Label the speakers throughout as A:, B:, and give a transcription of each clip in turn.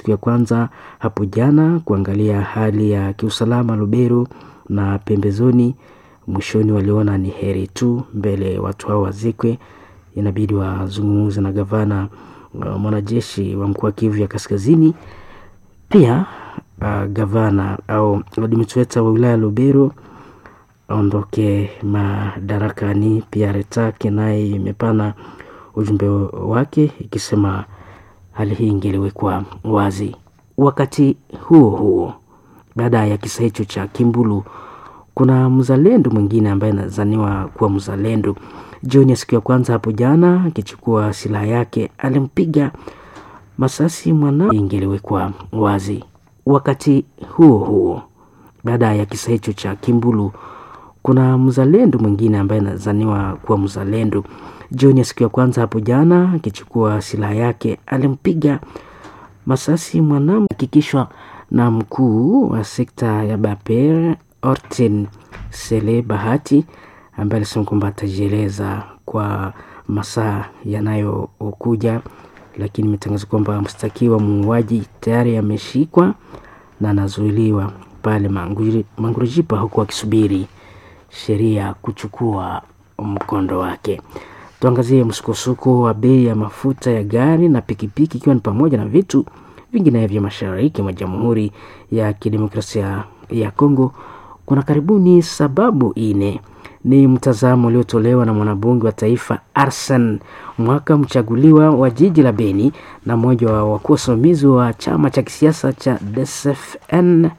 A: siku ya kwanza hapo jana kuangalia hali ya kiusalama Lubero na pembezoni. Mwishoni waliona ni heri tu mbele watu hao wazikwe, inabidi wazungumze na gavana uh, mwanajeshi wa mkoa wa Kivu ya Kaskazini, pia uh, gavana au administrator wa wilaya Lubero aondoke madarakani. Pia Retake naye imepana ujumbe wake ikisema hali hii ingeliwekwa wazi. Wakati huo huo, baada ya kisa hicho cha Kimbulu, kuna mzalendo mwingine ambaye anazaniwa kuwa mzalendo. Jioni ya siku ya kwanza hapo jana, akichukua silaha yake alimpiga masasi mwana, ingeliwekwa wazi. Wakati huo huo, baada ya kisa hicho cha Kimbulu, kuna mzalendo mwingine ambaye anazaniwa kuwa mzalendo. Jioni ya siku ya kwanza hapo jana, akichukua silaha yake alimpiga masasi mwanamke, hakikishwa na mkuu wa sekta ya Baper Orten Sele Bahati, ambaye alisema kwamba atajieleza kwa masaa yanayokuja, lakini imetangaza kwamba mshtakiwa muuaji tayari ameshikwa na anazuiliwa pale Mangurujipa, huku akisubiri sheria kuchukua mkondo wake. Tuangazie msukosuko wa bei ya mafuta ya gari na pikipiki, ikiwa ni pamoja na vitu vinginevyo mashariki mwa Jamhuri ya Kidemokrasia ya Kongo. Kuna karibuni sababu ine. Ni mtazamo uliotolewa na mwanabunge wa taifa Arsen Mwaka, mchaguliwa wa jiji la Beni na mmoja wa wakuu wasimamizi wa chama cha kisiasa cha DSFN.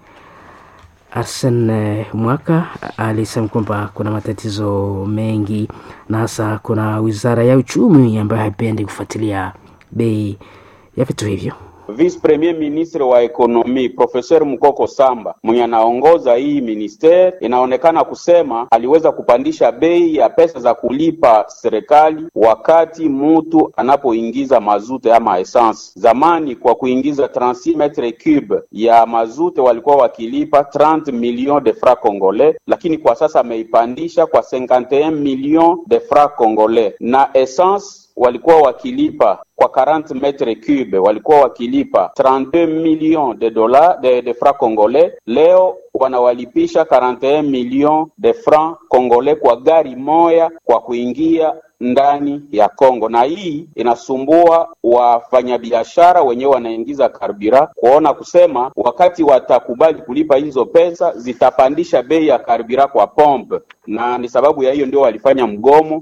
A: Arsen Mwaka alisema kwamba kuna matatizo mengi na hasa kuna wizara ya uchumi ambayo haipendi kufuatilia bei ya vitu hivyo.
B: Vice Premier Ministre wa ekonomi Professeur Mukoko Samba mwenye anaongoza hii ministeri, inaonekana kusema aliweza kupandisha bei ya pesa za kulipa serikali wakati mutu anapoingiza mazute ama essence. Zamani kwa kuingiza 36 metre cube ya mazute walikuwa wakilipa 30 millions de francs congolais, lakini kwa sasa ameipandisha kwa 51 millions de francs congolais na essence walikuwa wakilipa kwa 40 metre cube walikuwa wakilipa 32 millions de dollars de, de francs congolais. Leo wanawalipisha 41 millions de francs congolais kwa gari moya kwa kuingia ndani ya Kongo, na hii inasumbua wafanyabiashara wenyewe wanaingiza karbira, kuona kusema wakati watakubali kulipa hizo pesa zitapandisha bei ya karbira kwa pompe, na ni sababu ya hiyo ndio walifanya mgomo.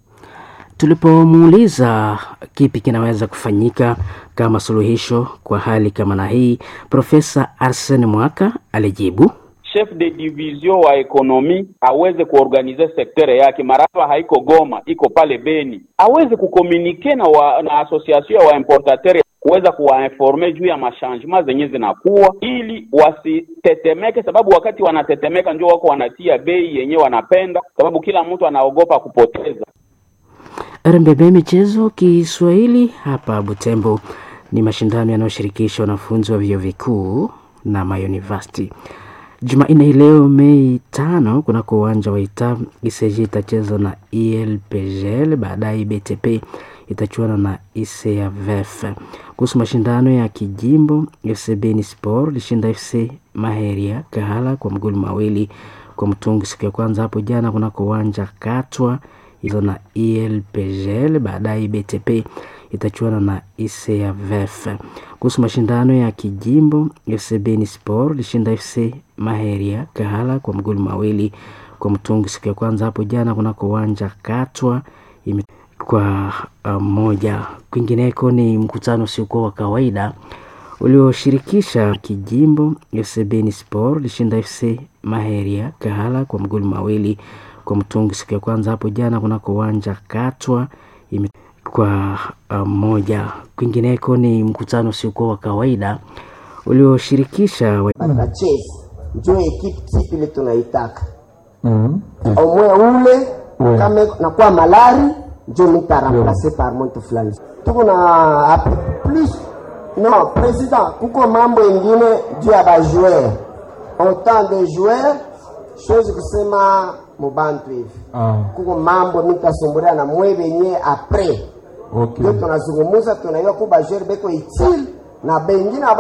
A: Tulipomuuliza kipi kinaweza kufanyika kama suluhisho kwa hali kama na hii, Profesa Arsene Mwaka alijibu
B: chef de division wa ekonomi aweze kuorganize sektere yake. Maraba haiko Goma, iko pale Beni, aweze kukomunike na, wa, na association ya waimportateur kuweza kuwainforme juu ya mashangement zenye zinakuwa, ili wasitetemeke, sababu wakati wanatetemeka ndio wako wanatia bei yenye wanapenda, sababu kila mtu anaogopa kupoteza.
A: RMBB michezo Kiswahili hapa Butembo ni mashindano yanayoshirikisha wanafunzi wa vyuo vikuu na mayunivasiti. Jumanne hii leo Mei tano kunako uwanja wa Ita ICG itacheza na ELPGL, baadaye BTP itachuana na ICAVF. Kuhusu mashindano ya kijimbo, FC Beni Sport lishinda FC Maheria Kahala kwa magoli mawili kwa mtungi siku ya kwanza hapo jana kunako uwanja Katwa hizo na ELPGL, baadaye BTP itachuana na ICAVF. Kuhusu mashindano ya kijimbo, FC Beni Sport lishinda FC Maheria Kahala kwa magoli mawili kwa mtungi siku ya kwanza hapo jana kunako uwanja Katwa ime kwa moja. Um, kwingineko ni mkutano usiokuwa wa kawaida ulioshirikisha kijimbo, FC Beni Sport lishinda FC Maheria Kahala kwa magoli mawili kwa mtungi siku ya kwanza hapo jana kunako uwanja Katwa ime kwa moja. Um, kwingineko ni mkutano usiokuwa wa kawaida ulioshirikisha
C: watacheza njo ekipe tipi ile tunaitaka omwe ule kama nakuwa malari njo mitaramplase par mtu fulani tuko na plus no president kuko mambo ingine juu ya bajoueur autant de joueur chose kusema mubantu hivi
D: Ah,
C: kuko mambo mitasumburia na mwe benye apres
D: okay.
C: ndio tunazungumuza tunaiwa ku bajoueur beko itile na bengine